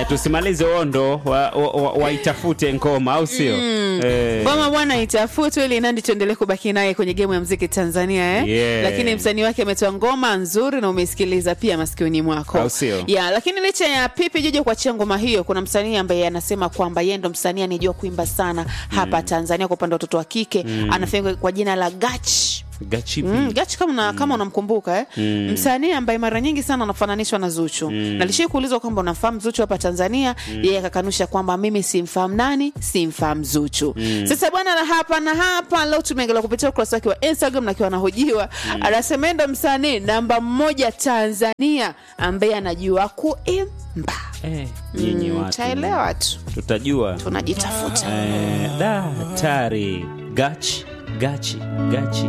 eh, tusimalize ondo waitafute wa, wa ngoma au sio eh, ngoma bwana itafutwe ili nandi tuendelee kubaki naye kwenye gemu ya mziki tanzania eh? Yeah. lakini msanii wake ametoa ngoma nzuri na umeisikiliza pia masikioni mwako Au sio? ya lakini licha ya pipi jojo kuachia ngoma hiyo kuna msanii ambaye anasema kwamba yeye ndo msanii anijua kuimba sana hapa tanzania kwa upande wa watoto wa kike anafahamika kwa jina la gach gachipi Mm, Gachi kama una, kama unamkumbuka eh? Msanii ambaye mara nyingi sana anafananishwa na Zuchu. Na lishii kuulizwa kwamba unamfahamu Zuchu hapa Tanzania, yeye akakanusha kwamba mimi simfahamu nani, simfahamu Zuchu. Sasa bwana la hapa na hapa leo tumeangalia kupitia ukurasa wake wa Instagram na akiwa anahojiwa, anasema yeye ndo msanii namba moja Tanzania ambaye anajua kuimba. eh, nyinyi Mm, watu Taelewa tu. tutajua Tunajitafuta. eh, da hatari gachi gachi gachi